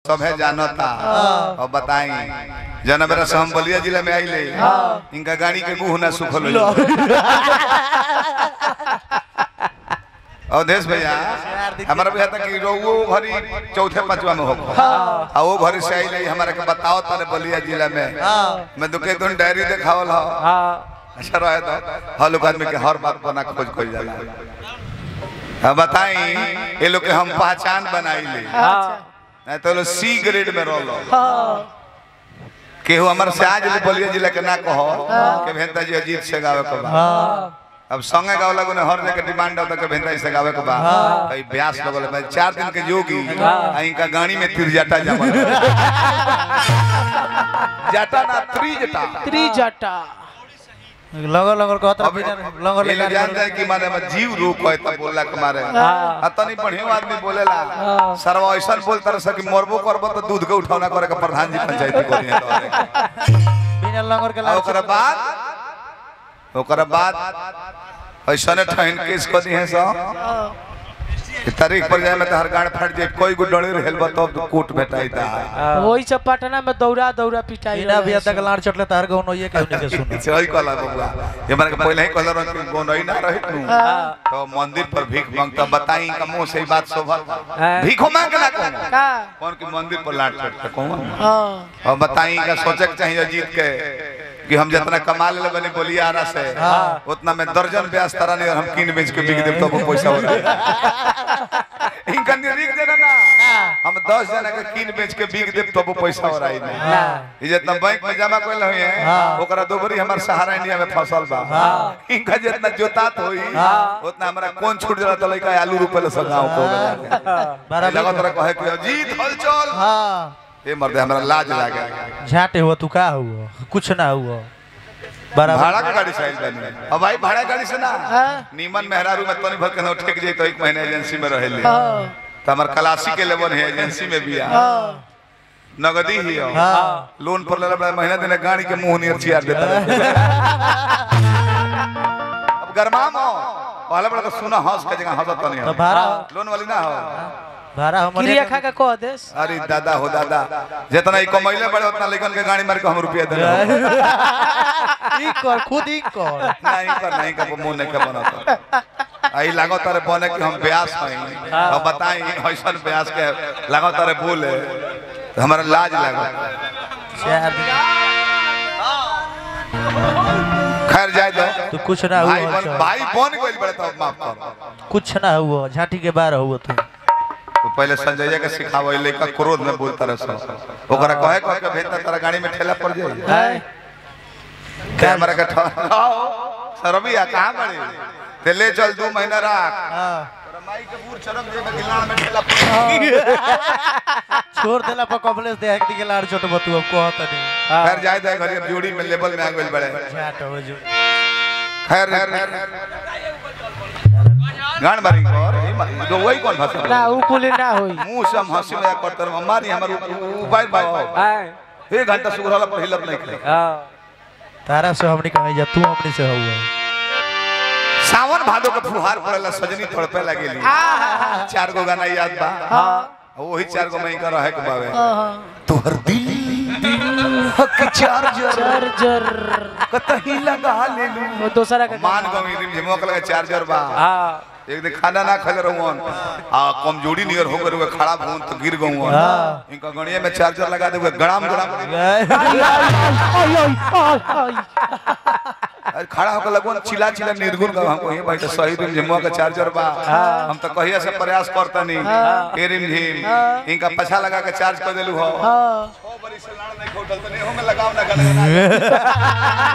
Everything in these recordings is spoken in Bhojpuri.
सभे जानता और बताई जना मेरा से हम बलिया जिला में आइले इनका गाड़ी के मुंह ना सुखल हो अवधेश भैया हमारा भैया तक रोगो भरी चौथे पांचवा में हो आ वो भरी से आइले हमारे के बताओ तारे बलिया जिला में मैं दुके तुम डायरी देखावल हो अच्छा रहे तो हर लोग आदमी के हर बात बना खोज खोज जाला अब बताई ये लोग के हम पहचान बनाई ले नहीं तो लोग सी ग्रेड में रोलो केहू हमारे से आज ले बलिया जिला के ना कहो के भेंता जी अजीत से गावे के बा अब संगे गावला को हर जगह डिमांड होता के भेंता से गावे के बा भाई ब्यास लगल बा चार दिन के जोगी आ इनका गाड़ी में तिरजाटा जमा जाटा ना त्रिजटा त्रिजटा लंगर लंगर कहत अब लंगर ये लोग जान जाए कि माने में जीव रूप है तब बोलला के मारे अतनी बढ़िया आदमी बोलेला सरवा ऐसा बोलता रह सकी मरबो करबो तो दूध के उठौना करे के प्रधान जी पंचायती को दिया तो बिना लंगर के आ ओकरा बाद ओकरा बाद ऐसा ने ठहन केस को दिए सो कि तारीख पर जाए में तो हर गाड़ फट जाए कोई गो डरे रहल बा तब तो कोट भेटाई ता वही सब पटना में दौड़ा दौड़ा पिटाई बिना भी तक लाड़ चटले तार गौ नइए के उन्हीं के सुनो सही कहला बबुआ ये मारे के पहले ही कहला रह कि गो नहीं ना रहित नु तो मंदिर पर भीख मांगता बताई का मुंह से ही बात शोभा भीखो मांग के ना कहूं का कौन के मंदिर पर लाट चढ़ते कहूं हाँ और बताई का सोचे के चाहिए जीत के कि हम जितना कमा ले बने बोलिए आरा से उतना में दर्जन ब्याज तरह नहीं और हम कीन बेच के बिक देब तो वो पैसा हो रहा इनका निरीक देना ना हम दस जना के कीन बेच के बिक देब तो वो पैसा हो रहा है ये जितना बैंक में जमा कर हुए हैं ओकरा दोबरी हमार सहारा इंडिया में फसल बा इनका जितना जोतात होई उतना हमारा कौन छूट जला तो लइका आलू रुपए ले सगाओ को बराबर लगा तरह कहे कि अजीत हलचल हां ए मर्दे हमरा लाज लागे झाटे हुआ तू का हुआ कुछ ना हुआ बराबर भाड़ा का गाड़ी से आइल बानी अब भाई भाड़ा गाड़ी से ना हाँ। नीमन मेहरारू में तनी भर के नौ ठेक जाई तो एक महीने एजेंसी में रहेली हाँ तो हमार क्लासी के लेवन है एजेंसी में भी आ हाँ नगदी ही हो हाँ लोन पर लेला बड़ा महीना दिन गाड़ी के मुंह नियर चियार देता रहे। अब गरमाम हो पहले बड़ा तो सुना हंस के जगह हंसत नहीं तो हो भाड़ा लोन वाली ना हो भाड़ा हम क्रिया खा के कह देस अरे दादा हो दादा जितना ई कमैले बड़े उतना लेकिन के गाड़ी मार के हम रुपया दे ई कर खुद ही कर नहीं कर नहीं कर मुंह नहीं के बनत आई लागो तारे बने कि हम ब्यास हई अब बताई ऐसन ब्यास के लागो तारे बोले तो हमारा लाज लागो चार दिन खैर जाए दो तू कुछ ना भाई हुआ बन भाई बन गइल बड़े तो माफ कर कुछ ना हुआ झाटी के बाहर हुआ तू तो पहले संजय के सिखावे लइका क्रोध में बोलता रह सो ओकरा कहे कह के भेजता तारा गाड़ी में ठेला पड़ जाई है कैमरा के ठहराओ सरबिया कहां बड़े ते ले चल दू महीना राख हाँ माई के बूढ़ चरक जे में गिलान में ठेला पड़ छोड़ देला पर कॉम्प्लेक्स दे एक लाड़ छोट बतू अब कहत नहीं खैर जाए दे घरी अब जोड़ी में लेवल में आ गइल बड़े झाट हो जो खैर गान मारी कर ई मा- जो वही कौन भाषा ना उ कुली ना होई मुंह से हम हंसी मजाक करते रह मारी हमर उपाय बाबा है एक घंटा सुगरला पर हिलत नहीं करे हाँ तारा से हमनी कहे जा तू हमनी से हुआ सावन भादो के फुहार पड़ेला सजनी तड़पे लगेली चार गो गाना याद बा वही चार गो मई का रहे के बावे तोहर दिल हक चार्जर चार्जर कतही लगा लेलू वो दूसरा का मान गमी रिम झिमो के लगे चार्जर बा हाँ एक दिन खाना ना खा रहूं आ कमजोरी नियर हो गए खड़ा भून तो गिर गऊं हाँ। इनका गणिया में चार्जर लगा दे गड़ाम गड़ाम अरे खड़ा होकर लगवन चिल्ला चिल्ला निर्गुण का हमको ये भाई तो सही रिम झिमुआ का चार्जर बा हम तो कहिया से प्रयास करता नहीं ए रिम झिम इनका पछा लगा के चार्ज कर देलू हो हाँ छह बरी से लाड़ नहीं खोटल तो नहीं हो में लगाव ना गले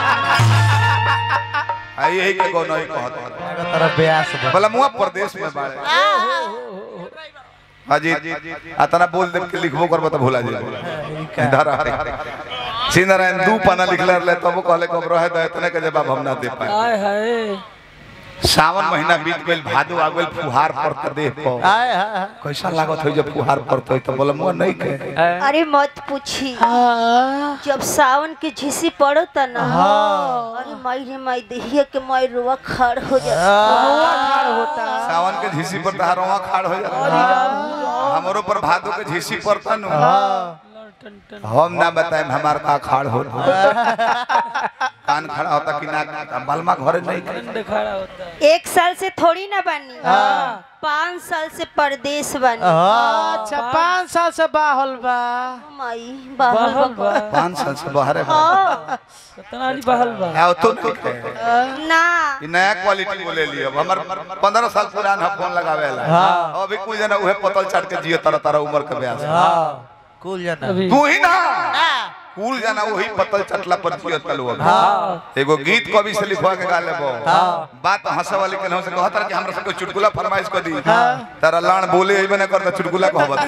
आई यही के को नहीं कहत तारा ब्यास बा भला मुआ प्रदेश में बाड़े हाजी अतना बोल दे के लिखबो करबो तो भुला जाए धरा श्री नारायण दू पाना लिखले रहे तब कहले कब रहे दे इतने के जवाब हम ना दे पाए हाय हाय सावन महीना बीत गइल भादो आ गइल फुहार पड़त देह पर आए हाय हाय। कैसा लागत हो जब फुहार पड़त हो तो बोला मुआ नहीं के अरे मत पूछी जब सावन के झिसी पड़ता ना अरे माई रे माई देहिया के माई रुआ खड़ हो जाता होता सावन के झीसी पर तहारवा खाड़ हो जाला हमरो पर भादो के झीसी पड़ता नु हम ना बताएं हमार का खाड़ हो कान खड़ा होता कि ना बलमा घरे नहीं के। एक साल से थोड़ी ना बनी पाँच साल से परदेश बनी हाँ। अच्छा पाँच साल से बाहल बा माई बाहर बा पाँच साल से बाहर है हाँ, आओ तो नहीं के। ना ई नया क्वालिटी बोले लियो हमर पंद्रह साल पुरान है फोन लगावे ला हाँ। अभी कुछ जना उहे पतल चाट के जियो तरह तरह उम्र के ब्याह हाँ कुल जाना तू ही ना कुल जाना वही पतल चटला पर जियो तलु हाँ एगो गीत कवि से लिखवा के गा लेबो हाँ। बात हंसे वाली के से कहत रह कि हमरा सबके चुटकुला फरमाइश कर दी तारा लाण बोले एबे ना करता चुटकुला कहबत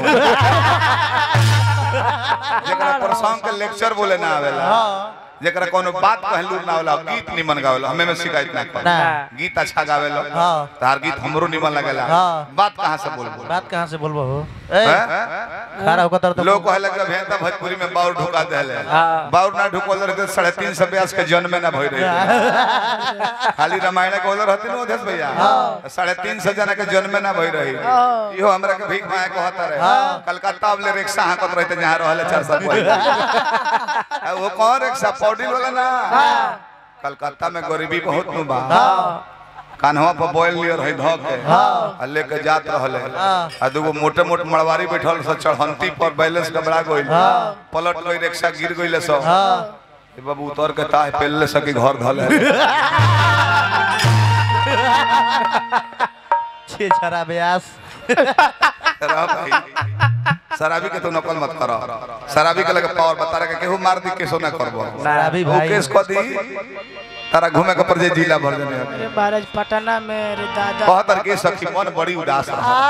जेकरा प्रसंग के लेक्चर बोले ना आवेला जेकरा कोनो बात कहलू ना होला गीत निमन गावेला हमें में शिकायत ना कर ना। गीत अच्छा गावेला हाँ। तार गीत हमरो निमन लगेला हाँ। बात कहां से बोलबो बात कहाँ से बोलबो हो ए हैं? खड़ा होकर तो लोग कहले कि भेंता भोजपुरी में बाउर ढुका देले बाउर ना ढुकोल रहे साढ़े तीन सौ ब्यास के जन्म में ना भई रही खाली रामायण के ओलर रहती ना देश भैया साढ़े तीन सौ जना के जन्म में ना भई रही इहो हमरा के भीख मांगे कहता रहे कलकत्ता वाले रिक्शा हाकत रहते जहाँ रहले चार सौ आ वो कौन रिक्शा पौडी वाला ना कलकत्ता में गरीबी बहुत नु बा कान्हवा पर बोल लियर है धो के आ लेके जात रहले आ दूगो मोटे मोटे मड़वारी बैठल से चढ़ंती पर बैलेंस गबड़ा गइल पलट गई रिक्शा गिर गइल सब ए बाबू उतर के ताह पेलले सकी घर धले छे छरा ब्यास रह भाई शराबी के तो नकल मत करो शराबी के लगे पावर बता रहा के केहू मार दी केसो ना करबो शराबी वो भाई केस को दी तारा घूमे के पर जे जिला भर जने अरे महाराज पटना में रे दादा कहतर के सखी मन बड़ी उदास रहा